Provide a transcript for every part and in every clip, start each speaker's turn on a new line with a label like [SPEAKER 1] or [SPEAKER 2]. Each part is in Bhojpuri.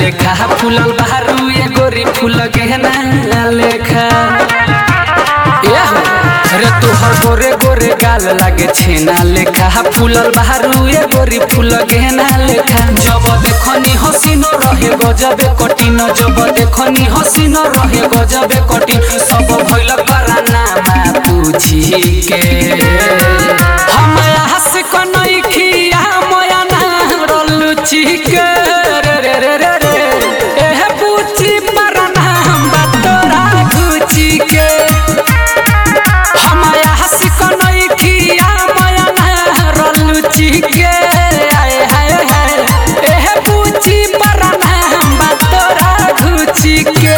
[SPEAKER 1] लेखा फूलल बहरू ये गोरी फूल गहना लेखा ए हो रे तोहर गोरे गोरे गाल लागे छेना लेखा फूलल बहरू ये गोरी फूल गहना लेखा जब देखनी हसीनो रहे गजबे कठिन जब देखनी हसीनो रहे गजबे कठिन सब भइल कराना मा पूछी के हम हंस कनई खिया मोया ना रलुची के रे रे रे रे रे एह पूछी परना बतोरा गुची के हमाया हंसी कनई खिया मोया ना रलुची के आए हाय हाय एह पूछी परना बतोरा गुची के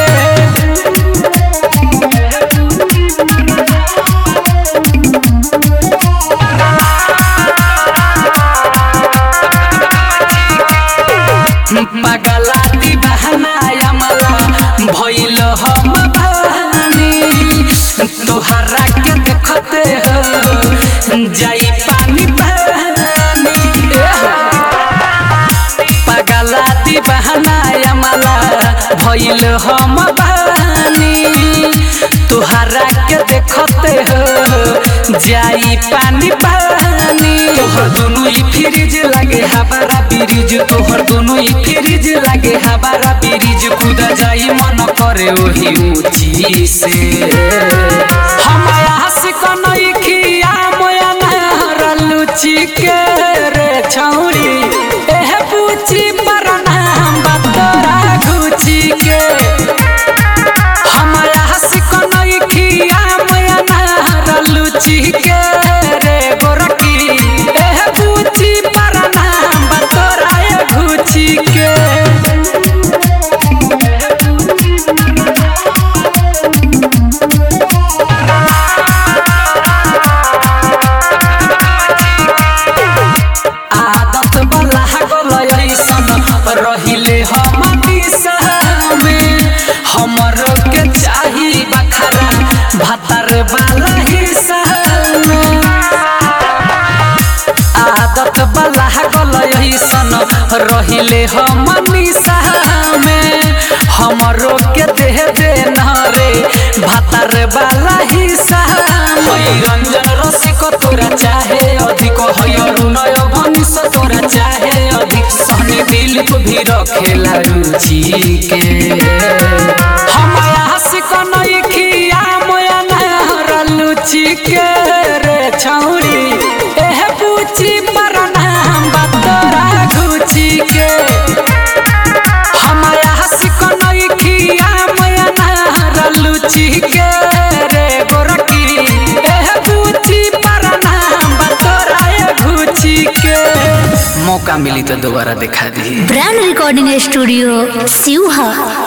[SPEAKER 1] पगला दीवाना यमला भइल हम भानी तोहरा के देखते हो जाई पानी पानी ए हो। पगला दीवाना यमला भइल हम भानी तोहरा के देखते हो जाई पानी पानी तोहर दोनों ही फ्रिज लागे हमारा ब्रिज तोहर दोनों ही फ्रिज लागे हमारा ब्रिज खुदा जाई मन करे वही ऊंची से हमारा हंस कनई खिया मोया नहर लुची के रे छौरी एह पूछी परना बतोरा घुची के हमारा हंस कनई खिया मोया नहर लुची के रे गोरकी एह पूछी परना बतोरा घुची के आदत बला गल ऐसन रहिले हम दिशामे हमर के चाही बखरा भतर वाला हिस्सा आदत बला गल ऐसन रहिले हम निशामे हमरो के देह दे रे भतर वाला हिस्सा हई रंजन रसिक तोरा चाहे अधिक हई अरुणय भनिस तोरा चाहे अधिक सहनी दिलीप भी रखेला रुचि के हमारा हंस कनई खिया मोया नहर लुचि के रे छौरी एह पूछी परना बतोरा घुची के हमारा हंस कनई खिया मोया नहर लुचि के रे गोरकी एह पूछी परना बतोरा घुची के मौका मिली तो दोबारा दिखा दी
[SPEAKER 2] ब्रांड रिकॉर्डिंग स्टूडियो सिवहा